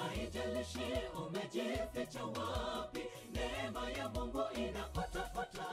haijalishi umejificha wapi neema ya mungu inapatapata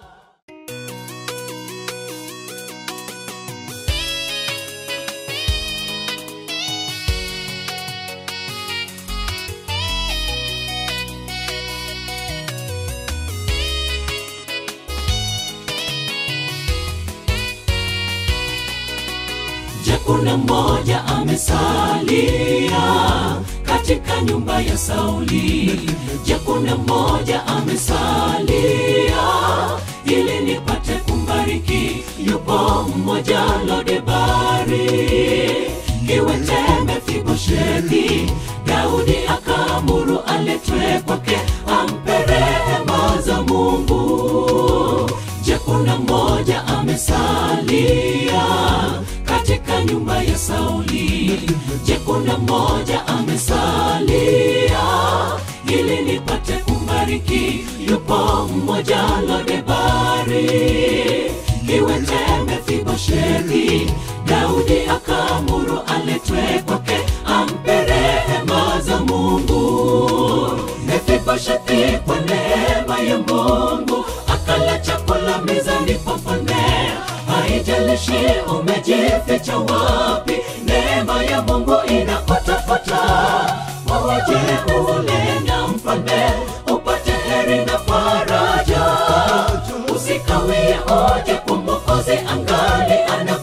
Je, kuna mmoja amesalia katika nyumba ya Sauli? Je, kuna mmoja amesalia ili nipate kumbariki? Yupo mmoja Lodebari, kiwete Mefiboshethi. Daudi akaamuru aletwe kwake, ampe rehema za Mungu. Je, kuna mmoja amesalia katika nyumba ya Sauli? Je, kuna mmoja amesalia ili nipate kumbariki? Yupo mmoja Lodebari, kiwete Mefiboshethi. Daudi akaamuru aletwe kwake, ampe rehema za Mungu. Mefiboshethi kwa neema ya Mungu akala chakula mezani pa mfalme. Haijalishi umejificha wapi, neema ya Mungu inapatapata. Waje ule na mfalme upate heri na faraja, usikawie oje kwa Mwokozi angali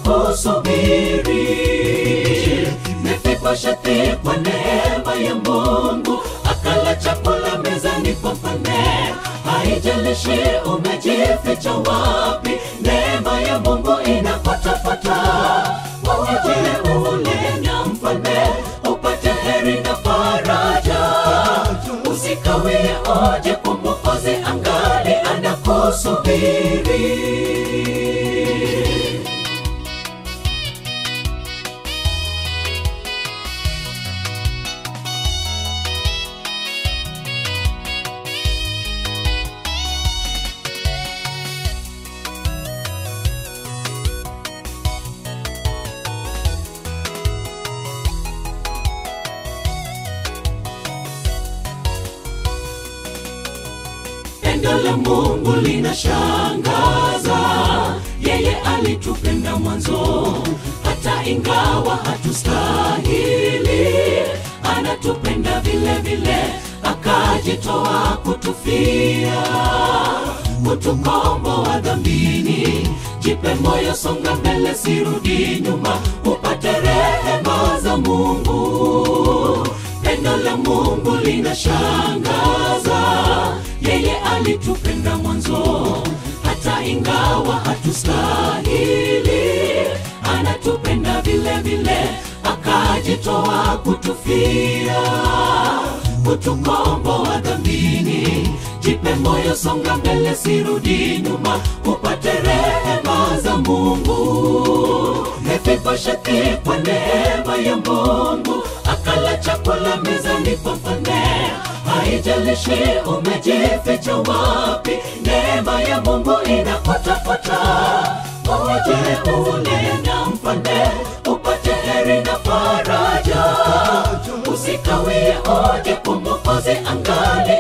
anakusubiri. Mefiboshethi kwa neema ya Mungu akala chakula mezani kwa mfalme. Haijalishi umejificha wapi, neema ya Mungu inapatapata. Waje ule na mfalme upate heri na faraja, usikawie oje kwa Mwokozi angali anakusubiri. Pendo la Mungu linashangaza, yeye alitupenda mwanzo, hata ingawa hatustahili, anatupenda vile vile, akajitoa kutufia, kutukomboa dhambini. Jipe moyo, songa mbele, sirudi nyuma, upate rehema za Mungu. Pendo la Mungu linashangaza, yeye alitupenda mwanzo, hata ingawa hatustahili, anatupenda vile vile, akajitoa kutufia, kutukomboa dhambini. Jipe moyo, songa mbele, sirudi nyuma, upate rehema za Mungu. Mefiboshethi kwa neema ya Mungu akala chakula mezani pa mfalme. Haijalishi umejificha wapi, neema ya Mungu inapatapata. Waje ule na mfalme upate heri na faraja, usikawie oje kwa Mwokozi angali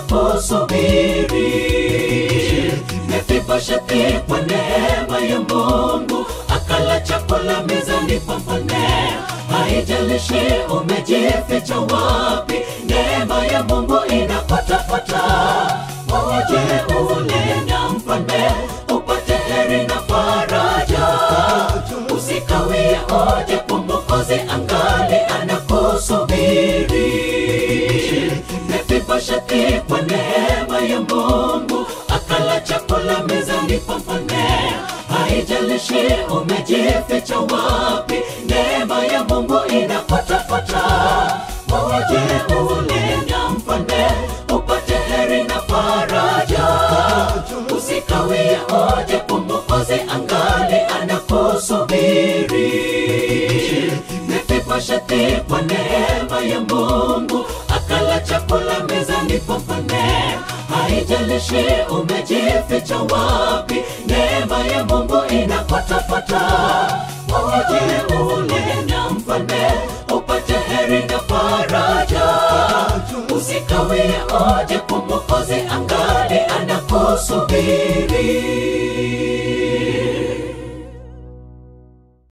anakusubiri. Mefiboshethi kwa neema ya Mungu akala chakula mezani pa mfalme. Haijalishi umejificha wapi, neema ya Mungu inapatapata. Waje ule na mfalme upate heri na faraja, usikawie oje kwa Mwokozi angali anakusubiri. Mefiboshethi kwa neema ya Mungu akala chakula mezani pa mfalme. Haijalishi umejificha wapi, neema ya Mungu inapatapata. Waje ule na mfalme upate heri na faraja, usikawie oje kwa Mwokozi angali anakusubiri. Mefiboshethi kwa neema ya Mungu akala chakula mezani pa mfalme. Haijalishi umejificha wapi, neema ya Mungu inapatapata. Waje ule na mfalme upate heri na faraja, usikawie oje kwa Mwokozi, angali anakusubiri.